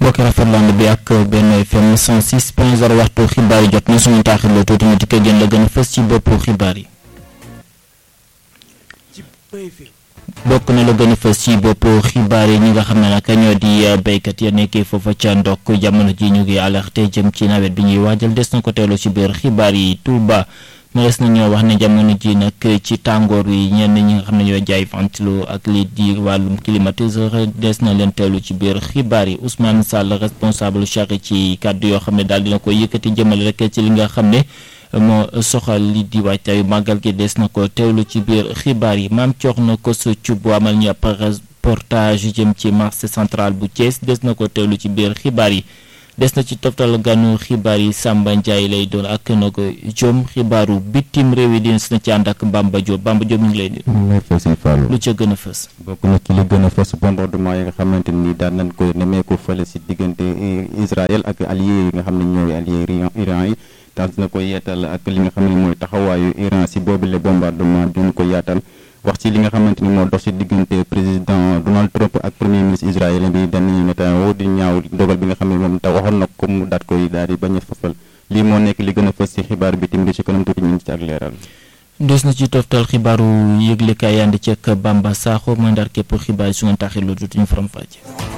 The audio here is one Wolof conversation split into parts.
mbokki rafetland bi ak benn FM 106 point 0 waxtu xibaar yi jot na suñu taaxirloo tuuti ñu dikkee gën la gën a fës ci boppu xibaar yi bokk na la gën a fës ci boppu xibaar yi ñi nga xam ne nag ñoo di béykat ya nekkee foofa ca ndokk jamono ji ñu ngi alerté jëm ci nawet bi ñuy waajal des na ko teelu ci biir xibaar yi Touba mënees na ñoo wax ne jamono ji nag ci tàngoor wi ñenn ñi nga xam ne ñoo jaay ventilo ak lii di wàllum climatiseur des na leen teelu ci biir xibaar yi Ousmane Sall responsable charge ci kàddu yoo xam ne daal dina ko yëkkati jëmale rek ci li nga xam ne moo soxal li di waajtaayu màggal gi des na ko teewlu ci biir xibaar yi maam coox na ko sa cub amal ñu ab reportage jëm ci marché central bu Thiès des na ko teewlu ci biir xibaar yi des na ci toftal ganu xibaar yi Samba Ndiaye lay doon ak na ko jom xibaaru bitim réew yi dines na ci ànd ak Bamba Diop Bamba Diop ñu ngi lay di lu ca gën a fës bokk na ci li gën a fës bombardement yi nga xamante ni daan nañ ko nemmeeku fële si diggante Israël ak allié yi nga xam ne ñooy allié Iran yi daal dina ko yeetal ak li nga xam ne mooy taxawaayu Iran si boobule bombardement duñ ko yaatal wax ci li nga xamante ni moo dox ci diggante président Donald Trump ak premier ministre israélien bi Benjamin Netanyahu di ñaaw dogal bi nga xam ne moom tax waxoon na ko mu daat koy daal di bañ a fafal lii moo nekk li gën a fës ci xibaar bi tamit ci kanam tuuti ñu ngi ci ak leeral. des na ci toftal xibaaru yëglekaay yandi ci ak Bamba Sakho mooy ndar képp xibaar yi su ngeen taxee lu tuuti ñu faram fàcce.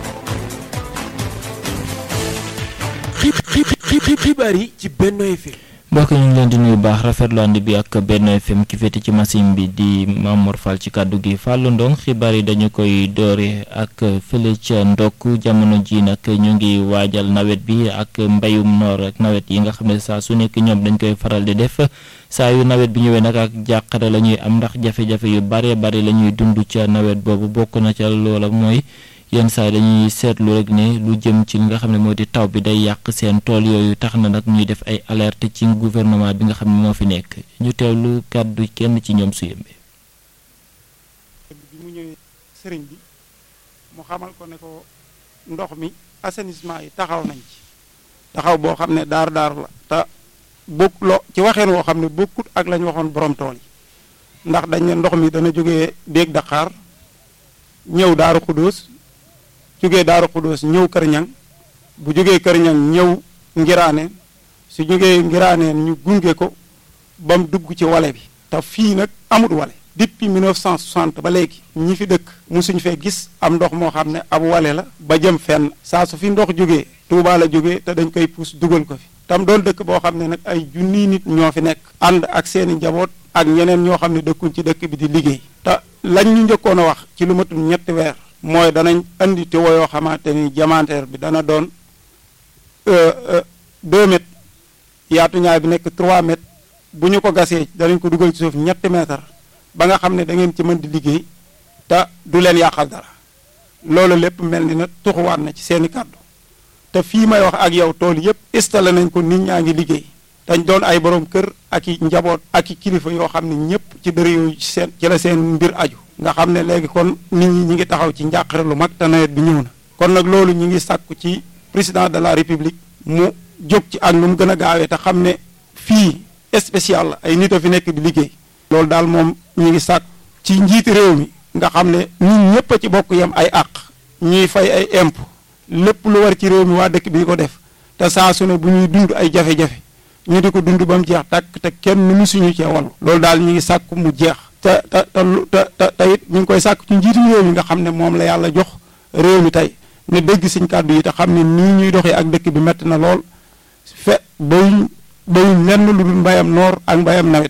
xibaar yi ci Benno FM. mbokk ñu ngi leen di nuyu baax rafetlu ànd bi ak Benno FM ki féete ci machine bi di Mamour Fall ci kàddu gi Fallou Ndong xibaar yi dañu koy doore ak fële ca ndokk jamono ji nag ñu ngi waajal nawet bi ak mbayum noor ak nawet yi nga xam ne saa su nekk ñoom dañ koy faral di def saa yu nawet bi ñëwee nag ak jàqare la ñuy am ndax jafe-jafe yu bare bare la ñuy dund ca nawet boobu bokk na ca loola mooy yenn saa yi dañuy seetlu rek ne lu jëm ci li nga xam ne moo di taw bi day yàq seen tool yooyu tax na nag ñuy def ay alerte ci gouvernement bi nga xam ne moo fi nekk ñu teewlu kàddu kenn ci ñoom su yëmbee bi mu ñëwee sëriñ bi mu xamal ko ne ko ndox mi assainissement yi taxaw nañ ci taxaw boo xam ne daar daar la te bokk loo ci waxeen woo xam ne bokkut ak la ñu waxoon borom tool yi ndax dañ ne ndox mi dana jógee déeg Dakar ñëw Daaru Xudóos jógee Daaru Xudóos ñëw Kër Ñang bu jógee Kër Ñang ñëw Ngiraaneen su jógee Ngiraaneen ñu gunge ko ba mu dugg ci wale bi te fii nag amut wale depuis 1960 ba léegi ñi fi dëkk musuñ fee gis am ndox moo xam ne ab wale la ba jëm fenn saa su fi ndox jógee Tuubaa la jógee te dañ koy puus dugal ko fi tam doon dëkk boo xam ne nag ay junniy nit ñoo fi nekk ànd ak seeni njaboot ak ñeneen ñoo xam ne dëkkuñ ci dëkk bi di liggéey te lañ ñu njëkkoon a wax ci lu matul ñetti weer mooy danañ andi tiwo yoo xamante ni diamantaire bi dana doon deux mètres yaatu ñaay bi nekk trois mètres bu ñu ko gasee danañ ko dugal ci suuf ñetti mètre ba nga xam ne da ngeen ci mën di liggéey te du leen yàqal dara loolu lépp mel ni nag tuxuwaat na ci seeni kàddu te fii may wax ak yow tool yépp installé nañ ko nit ñaa ngi liggéey dañ doon ay borom kër ak i njaboot ak i kilifa yoo xam ne ñëpp ci dër yooyu seen ci la seen mbir aju nga xam ne léegi kon nit ñi ñi ngi taxaw ci njàqare lu mag te nawet bi ñëw na kon nag loolu ñi ngi sàkku ci président de la république mu jóg ci ak nu mu gën a gaawee te xam ne fii spécial la ay nit a fi nekk di liggéey loolu daal moom ñi ngi sàkk ci njiiti réew mi nga xam ne ñun ñëpp a ci bokk yem ay àq ñuy fay ay impôt lépp lu war ci réew mi waa dëkk bi di ko def te saa su ne bu ñuy dund ay jafe-jafe ñu di ko dund ba mu jeex tàkk te kenn mu suñu cee wallu loolu daal ñu ngi sàkk mu jeex te te te te te it ñu ngi koy sàkk ci njiitu réew mi nga xam ne moom la yàlla jox réew mi tey ne dégg suñ kàddu yi te xam ne nii ñuy doxee ak dëkk bi metti na lool fe bayuñ bayuñ lenn lu dul mbayam noor ak mbayam nawet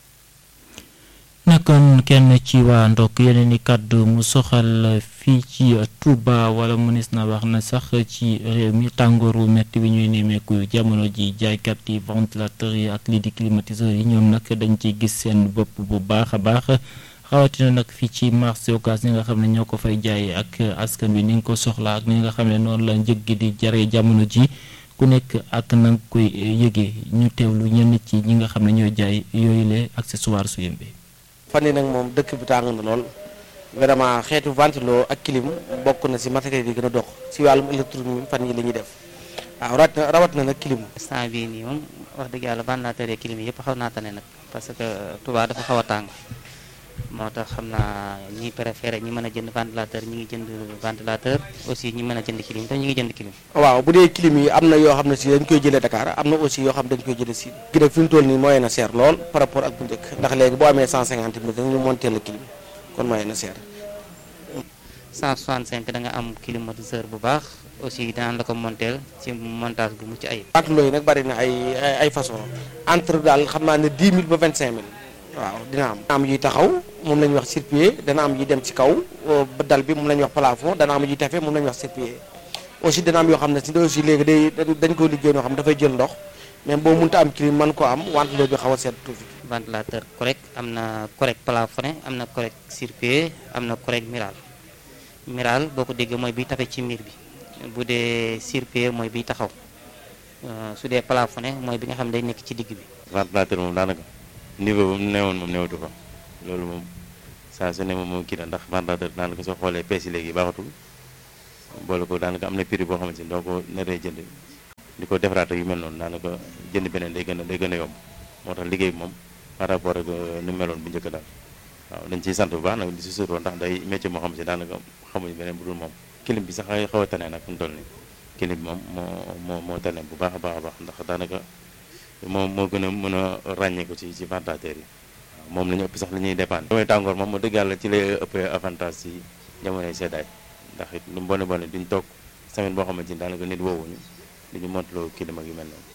nekkoon kenn ci waa ndokk yeneen i kàddu mu soxal fii ci Touba wala mënees na wax na sax ci réew mi tàngooru metti bi ñuy nemmeeku jamono ji jaaykat yi ventilateur yi ak lii di climatiseur yi ñoom nag dañ ciy gis seen bopp bu baax a baax xawatina nag fii ci marché Ocass ñi nga xam ne ñoo ko fay jaay ak askan bi ni nga ko soxla ak ni nga xam ne noonu la njëg gi di jaree jamono ji ku nekk ak na nga koy yëgee ñu teewlu ñenn ci ñi nga xam ne ñooy jaay yooyu le accessoire su yëmbee fan yi nag moom dëkk bi tàng na lool vraiment xeetu ventilo ak clim bokk na si matériel yi gën a dox si wàllum électronique fan yi la ñuy def waaw rawat na rawat na nag clim instant bii nii moom wax dëgg yàlla ventilateur yi clim yi yëpp xaw naa tane nag parce que Touba dafa xaw a tàng moo tax xam naa ñi préféré ñi mën a jënd ventilateur ñi ngi jënd ventilateur aussi ñi mën a jënd clim te ñi ngi jënd clim waaw bu dee clim yi am na yoo xam ne si dañ koy jëlee Dakar am na aussi yoo xam dañ koy jëlee si gi nag fi mu toll nii mooy na seer lool par rapport ak bu njëkk ndax léegi boo amee 150 mille dañu monter la clim kon mooy na seer 165 da nga am climatiseur bu baax aussi daan la ko monter ci montage bu mucc ayib ventilo yi nag bari na ay ay ay façon entre daal xam naa ne 10 000 ba 25 000 waaw dina am dana am yuy taxaw moom la ñuy wax sur-pied dana am yuy dem ci kaw ba dal bi moom la ñuy wax plafond dana am yuy tafe moom la ñuy wax sur-pied aussi dana am yoo xam ne si aussi léegi day dañ ko liggéey noo xam dafay jël ndox même boo mënta am clim mën ko am ventilo bi xaw a seet tuuti ventilateur correct am na correct plafonné am na correct sur-pied am na correct miral miral boo ko déggee mooy biy tafe ci miir bi bu dee sur-pied mooy biy taxaw su dee plafonné mooy bi nga xam ne day nekk ci digg bi ventilateur moom daanaka niveau ba mu newoon moom newatu fa loolu moom saa su ne moom moom kii na ndax ventilateur daanaka soo xoolee pees yi léegi baaxatul boole ko daanaka am na prix boo xamante ni doo ko naree jënd di ko defaraat ak yu mel noonu daanaka jënd beneen day gën a day gën a yomb moo tax liggéey bi moom par rapport ak nu meloon bu njëkk daal waaw dañ ciy sant bu baax nag di si suroo ndax day métier moo xam si daanaka xamuñu beneen bu dul moom kilim bi sax ay xaw a tane nag fu mu toll nii kilim bi moom moo moo moo tane bu baax a baax a baax ndax daanaka moo moo gën a mën a ràññee ko ci ci ventilateur yi waaw moom la ñu ëpp sax li ñuy dépendre jamonoy tàngoor moom moo dëgg yàlla ci lay ëppee avantage ci jamonoy seddaay ndax it lu mu bone bone duñ toog semaine boo xamante ni daanaka nit woowuñu duñu montaloo kilim ak yu mel noonu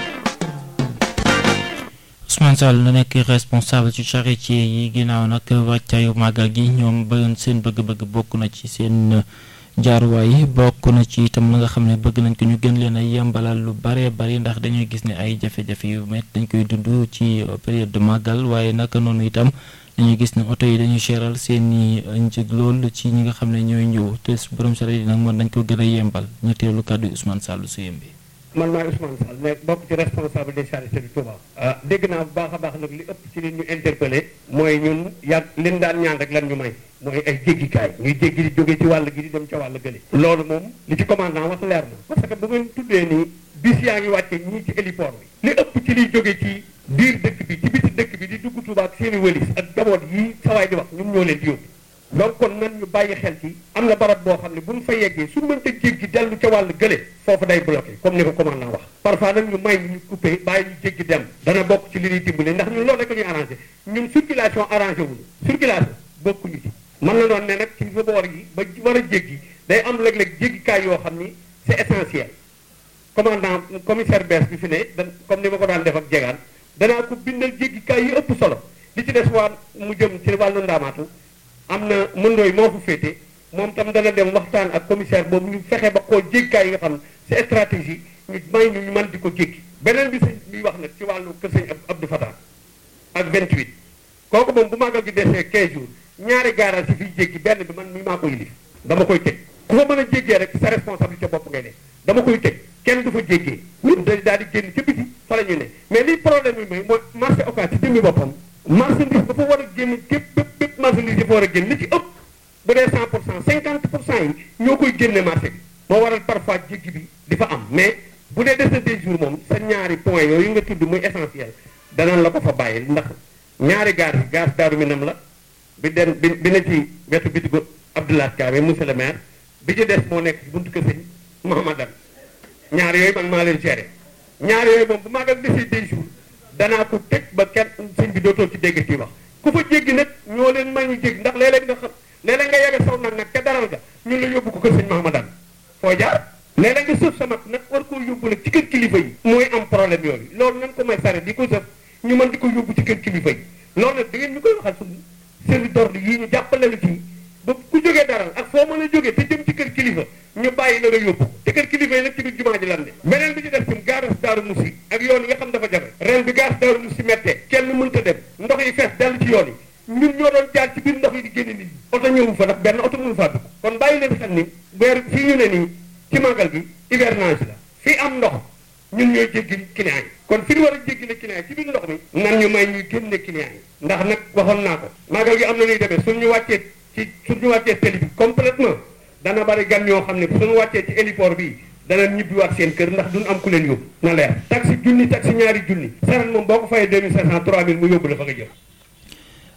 Ousmane Sall na nekk responsable ci charretier yi ginnaaw nag wàccaayu màggal gi ñoom bëggoon seen bëgg-bëgg bokk na ci seen jaaruwaay bokk na ci itam la nga xam ne bëgg nañ ko ñu gën leen a yembalal lu bare bari ndax dañuy gis ne ay jafe-jafe yu métti dañ koy dund ci période de màggal waaye naka noonu itam dañuy gis ne oto yi dañuy cheral seen i njëg lool ci ñi nga xam ne ñooy ñëw te borom charretier yi nag mën nañ ko gën a yembal ñu teelu kàddu Ousmane Sall su yembi man maay Ousmane Sall mais bokk ci responsable des charretiers du Touba. dégg naa bu baax a baax nag li ëpp ci li ñu interpellé mooy ñun yàgg leen daan ñaan rek lan ñu may mooy ay jéggikaay ñuy jéggi di jóge ci wàll gi di dem ca wàll gële loolu moom li ci commandant wax leer na parce que bu ngeen tuddee nii bis yaa ngi wàcce ñii ci héliport bi li ëpp ci liy jóge ci biir dëkk bi ci biti dëkk bi di dugg Touba ak seen i wëlis ak jaboot yi sawaay di wax ñun ñoo leen di yóbbu donc kon nan ñu bàyyi xel ci am na barab boo xam ne bu ñu fa yeggee su mënta jéggi dellu ca wàll gële foofu day bloqué comme ni ko commandant wax parfois nag ñu may ñu coupé bàyyi ñu jéggi dem dana bokk ci li ñuy dimbale ndax ñun loolu rek la ñuy arrangé ñun circulation arrangé wuñu circulation bokkuñu ci mën na doon ne nag ci boor yi ba war a jéggi day am léeg-léeg jéggikaay yoo xam ni c'est essentiel commandant commissaire bees bi fi ne da comme ni ma ko daan def ak jegaan danaa ko bindal jéggikaay yi ëpp solo li ci des waa mu jëm ci wàllu ndaamaatu am na mëndooy moo fa féete moom tam dana dem waxtaan ak commissaire boobu ñu fexe ba xool jéggikaay yi nga xam c'est stratégie ñu may ñu ñu mën di ko jéggi beneen bi sëñ bi wax nag ci wàllu kër sëñ Abdou Fatah ak 28 kooku moom bu màggal gi desee 15 jours ñaari garage yi fiy jéggi benn bi man mi maa ko yilif dama koy tëj ku fa mën a jéggee rek sa responsabilité bopp ngay ne dama koy tëj kenn du fa jéggee ñun dañ daal di génn ca biti fa la ñu ne mais li problème bi mooy mooy marché occas ci jëmmi boppam marchandise dafa war a génn képp bépp bépp marchandise dafa war a génn li ci ëpp bu dee 100 pour cent 50 pour cent yi ñoo koy génne marché bi moo waral parfois jéggi bi di fa am mais bu dee des na des jours moom sa ñaari point yooyu nga tudd muy essentiel danañ la ko fa bàyyi ndax ñaari gaar yi gaar daaru minam la bi dem bi bi na ci wetu bitigu Abdoulaye Kabe monsieur le maire bi ci des moo nekk ci buntu kër sëñ Mahamadan ñaar yooyu man maa leen géré ñaar yooyu moom bu maagal desee des jours danaa ko tëj ba kenn sëñ bi dootoo ci dégg ci wax ku fa jéggi nag ñoo leen may ñu jéggi ndax léeg-léeg nga xam léeg-léeg nga yebe saw nag nag ca daral ga ñun la yóbbu ko kër sëñ Mahamadan foo jaar léeg-léeg nga sëf sa mat nag war koo yóbbu nag ci kër kilifa yi mooy am problème yooyu loolu nan ko may sare di ko sëf ñu mën di ko yóbbu ci kër kilifa yi loolu nag da ngeen ñu koy waxal suñu service d'ordre yii ñu jàppale la ci ba ku jógee daral ak foo mën a jógee te jëm ci kër kilifa ñu bàyyi la nga yóbbu te kër kilifa yi nag ci biir jumaa ji lan de beneen bi ci def tam gaaras daaru musi ak yoon yi nga xam dafa jafe ren bi gaaras daaru musi mettee kenn mënta dem ndox yi fees dell ci yoon yi ñun ñoo doon jaar ci biir ndox yi di génne nit ñi oto ñëwu fa ndax benn oto mënu faa dugg kon bàyyi leen xel ni weer fii ñu ne nii ci màggal gi hivernage la fii am ndox ñun ñooy jéggi client yi kon fi ñu war a jéggi ne client yi ci biir ndox mi nan ñu may ñuy génne client yi ndax nag waxoon naa ko màggal gi am na ñuy demee suñ ñu wàccee ci suñu wàccee télé bi complètement dana bari gan ñoo xam ne suñu wàccee ci héliport bi dana ñibbiwaat seen kër ndax duñ am ku leen yóbbu na leer taxi junni taxi ñaari junni saret moom boo ko fayee 2500 3000 mu yóbbu la fa nga jëm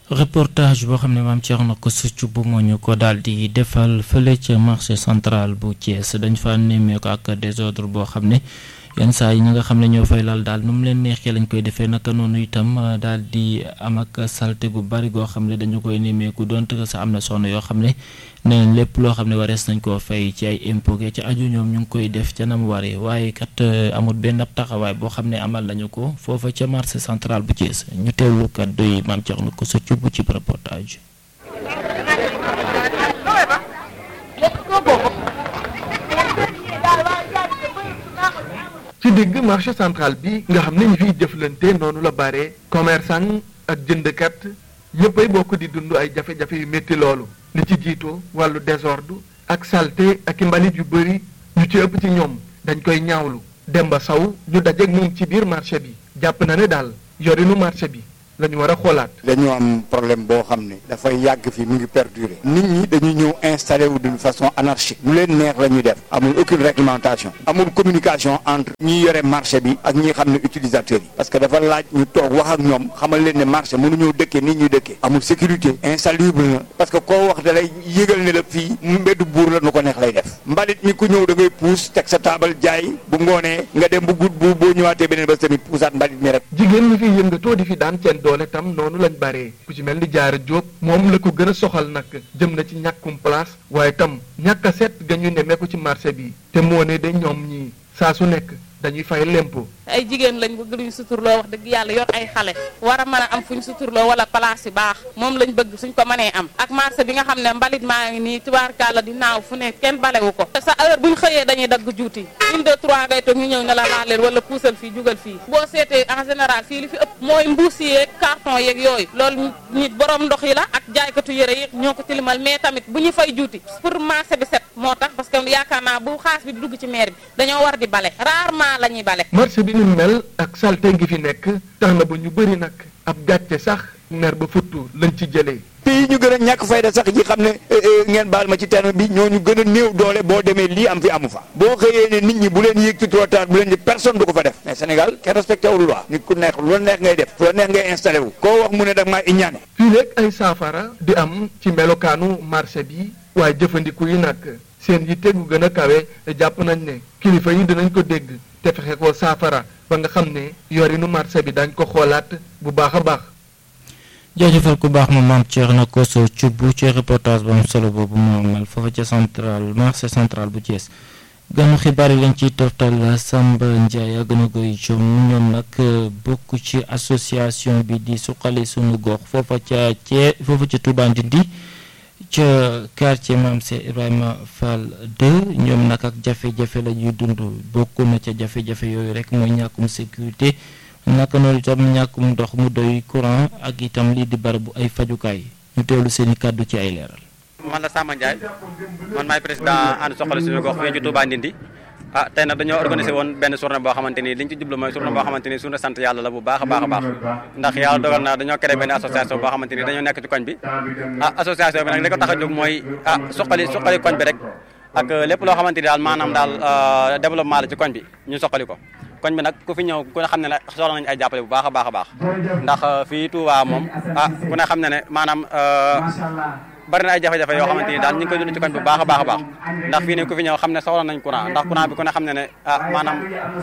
reportage boo xam ne maam Thierno ko succ bu moo ñu ko daal di defal fële ca marché central bu Thiès dañ fa nemmeeku ak désordre boo xam ne yenn saa yi ñi nga xam ne ñoo fay lal daal nu mu leen neexee lañ koy defee naka noonu itam daal di am ak salte gu bari goo xam ne dañu koy nemmeeku donte sax am na soxna yoo xam ne nee nañ lépp loo xam ne warees nañ koo fay ci ay impôt ci aju ñoom ñu ngi koy def ca nam waree waaye kat amul benn ab taxawaay boo xam ne amal nañu ko foofa ca marché central bu Thiès ñu teewlu kàddu yi maam Thierno ko socc bu ci reportage. ci digg marché central bi nga xam ne ñu fiy jëflante noonu la bare commerçant ak jëndkat ñëppay bokk di dund ay jafe-jafe yu métti loolu li ci jiitu wàllu désordre ak saleté ak i mbalit yu bëri ñu ci ëpp ci ñoom dañ koy ñaawlu Demba Saw ñu dajeeg moom ci biir marché bi jàpp na ne daal yorinu marché bi la ñu war a xoolaat. dañu am problème boo xam ne dafay yàgg fi mu ngi perdurer nit ñi dañuy ñëw installé wu d'une façon anarchique lu leen neex la ñuy def amul aucune réglementation amul communication entre ñi yore marché bi ak ñi xam ne utilisateurs yi parce que dafa laaj ñu toog wax ak ñoom xamal leen ne marché mënuñoo dëkkee nit ñuy dëkkee amul sécurité insalubre na parce que koo wax da lay yëgal ne la fii mu mbeddu buur la nu ko neex lay def mbalit mi ku ñëw da ngay puus teg sa taabal jaay bu ngoonee nga dem bu gudd bu boo ñëwaatee beneen bés tamit puusaat mbalit mi rek jigéen ñi fi yëngatoo di fi daan seen doole tam noonu lañ bare ku ci mel ni jaara jóob moom la ko gën a soxal nag jëm na ci ñàkkum place waaye tam ñàkk a set ga ñu nemmeeku ci marché bi te moo ne de ñoom ñii saa su nekk dañuy fay lempo ay jigéen lañ bëgg luñ suturloo wax dëgg yàlla yor ay xale war a mën a am fuñ suturloo wala place yu baax moom lañ bëgg suñ ko mënee am ak marché bi nga xam ne mbalit maa ngi nii tubaarkàlla di naaw fu ne kenn balewu ko te sa heure buñ xëyee dañuy dagg juuti une deux trois ngay toog ñu ñëw ne la laaleel wala puusal fii jugal fii boo seetee en général fii li fi ëpp mooy mbuus yeeg carton yeeg yooyu loolu nit borom ndox yi la ak jaaykatu yëre yi ñoo ko tilimal mais tamit bu ñu fay juuti pour marché bi set moo tax parce que yaakaar naa bu xaas bi dugg ci maire bi dañoo war di bale rarement la ñuy bale marché bi ni mel ak salte ngi fi nekk tax na ba ñu bëri nag ab gàcce sax mer ba futtu lañ ci jëlee pays ñu gën a ñàkk fayda sax yi xam ne ngeen baal ma ci terme bi ñooñu gën a néew doole boo demee lii am fi amu fa boo xëyee ne nit ñi bu leen yéeg ci trottoir bu leen di personne du ko fa def mais Sénégal kenn respecté wul loi nit ku neex lu la neex ngay def fu la neex ngay installé wu koo wax mu ne dag maa iñaane fii léeg ay saafara di am ci melokaanu marché bi waaye jëfandiku yi nag seen yitte gu gën a kawe jàpp nañ ne kilifa yi dinañ ko dégg te fexe ko saafara ba nga xam ne yorinu marché bi dañ ko xoolaat bu baax a baax jaajëfal ku baax ma maam Thierno Koso Thioub ci reportage bu am solo boobu mu amal foofa ca central marché central bu Thiès ganu xibaar yi lañ ciy toftal Samba Ndiaye ak gën a koy ñoom nag bokk ci association bi di suqali sunu gox foofa ca Thiès foofa ca Touba Ndindi ca quartier Maam Cheikh Ibrahima Fall 2 ñoom nag ak jafe-jafe la ñuy dund bokk na ca jafe-jafe yooyu rek mooy ñàkkum sécurité. naka noonu itam ñàkkum ndox mu doy courant ak itam lii di barabu ay fajukaay ñu teewlu seen i kàddu ci ay leeral. man la Samba Ndiaye man maay président ànd soxla suñu gox fii ci Touba Ndindi ah tey nag dañoo organisé woon benn journée boo xamante ni liñ ci jublu mooy journée boo xamante ni journée sant yàlla la bu baax a baax a baax ndax yàlla dogal na dañoo créé benn association boo xamante ni dañoo nekk ci koñ bi ah association bi nag li ko tax a jóg mooy ah suqali suqali koñ bi rek ak lépp loo xamante ni daal maanaam daal développement la ci koñ bi ñu soqali ko koñ bi nag ku fi ñëw ku ne xam ne ne soxla nañu ay jàppale bu baax a baax a baax ndax fii Touba moom ah ku ne xam ne ne maanaam bari na ay jafe-jafe yoo xamante ni daal ñu ngi koy dund ci koñ bu baax a baax a baax ndax fii ne ku fi ñëw xam ne soxla nañ courant ndax courant bi ku ne xam ne ne ah maanaam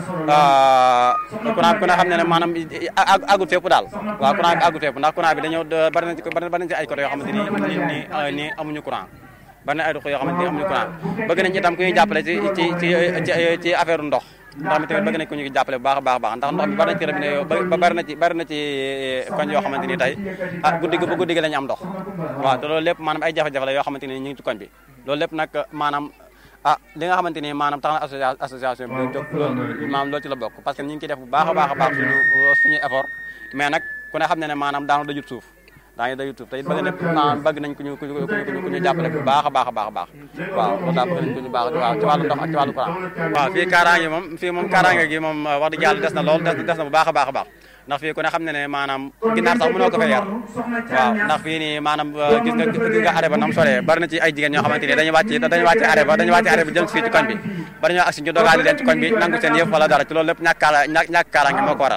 courant bi ku ne xam ne ne maanaam àggut fépp daal waaw courant bi àggut fépp ndax courant bi dañoo bari na ci bari na ci ay côté yoo xamante ni ni ni amuñu courant bari na ay ruq yoo xamante ni amuñu courant bëgg nañ itam ku ñuy jàppale ci ci ci ci affaire ndox ndox mi tamit bëgg nañ ko ñu jàppale bu baax a baax a baax ndax ndox mi bari na ci robinet yoo ba bari na ci bari na ci koñ yoo xamante ni tey ah guddi gi ba guddi gi la ñu am ndox waaw te loolu lépp maanaam ay jafe-jafe la yoo xamante ni ñu ngi ci koñ bi loolu lépp nag maanaam ah li nga xamante ni maanaam tax na association bi jóg loolu maanaam loolu ci la bokk parce que ñu ngi ciy def bu baax a baax a baax suñu suñu effort mais nag ku ne xam ne ne maanaam daanu dajut suuf daa ngi day YouTube te it bëgg na maanaam bëgg nañ ku ñu ku ñu ku ñu jàppale bu baax a baax a baax a baax waaw loolu daal bëgg nañ ku ñu baax waaw ci wàllu ndox ak ci wàllu courant waaw fii kaaraange moom fii moom kaaraange gi moom wax dëgg yàlla des na lool des na bu baax a baax a baax ndax fii ku ne xam ne ne maanaam ginnaar sax mënoo ko fay yar waaw ndax fii nii maanaam gis nga gis nga arrêt ba nam soree bari na ci ay jigéen ñoo xamante ni dañuy wàcc dañuy wàcc arrêt ba dañuy wàcc arrêt ba jëm fii ci koñ bi bari ñoo agsi ñu dogaali leen ci koñ bi nangu seen yëf wala dara ci loolu lépp ñàkk kaala ñàkk kaaraange moo ko waral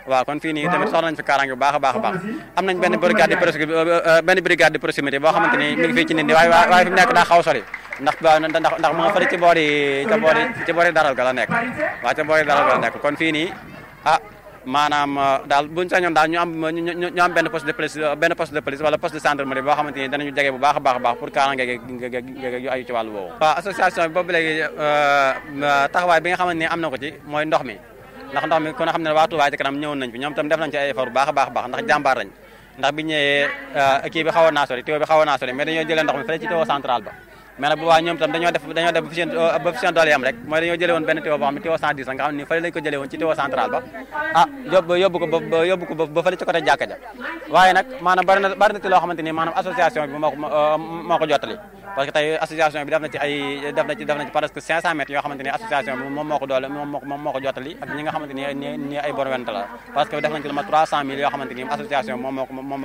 waaw kon fii nii tamit soxla nañ fi kaaraange bu baax a baax a baax am nañ benn brigade de proximité benn brigade de proximité boo xamante ni mi ngi fii ci nit ñi waaye waaye fi mu nekk daa xaw sori ndax ndax ndax mu nga fële ci boori ca boori ci boori daral ga la nekk waaw ca boori daral ga la nekk kon fii nii ah maanaam daal buñ sañoon daal ñu am ñu am benn poste de police benn poste de police wala poste de gendarmerie boo xamante ni danañu jege bu baax a baax a baax pour kaaraange ge yu ayu ci wàllu boobu waaw association bi boobu léegi taxawaay bi nga xamante ni am na ko ci mooy ndox mi ndax ndox mi ku ne xam ne waa Touba ci kanam ñëwoon nañ fi ñoom tam def nañ ci ay effort bu baax a baax a baax ndax jàmbaar lañ ndax bi ñëwee kii bi xawoon naa sori tuyau bi xawoon naa sori mais dañoo jëlee ndox mi fële ci tuyau central ba mais nag bu waa ñoom tam dañoo def dañoo def ba fi seen ba fi seen doole yam rek mooy dañoo jëlee woon benn tuyau boo xam ne tuyau 110 la nga xam ne fële lañ ko jëlee woon ci tuyau central ba ah yóbbu yóbbu ko ba yóbbu ko ba fële ci côté jàkka ja waaye nag maanaam bari na bari na ci loo xamante ni maanaam association bi moo ko moo ko jottali parce que tey association bi def na ci ay def na ci def na ci presque 500 mètres yoo xamante ni association bi moom moo ko doole moom moo ko moom moo ko jottali ak ñi nga xamante ni ni ay bon went la parce que def nañ ci lu ma 300 mille yoo xamante ni association moom moo ko moom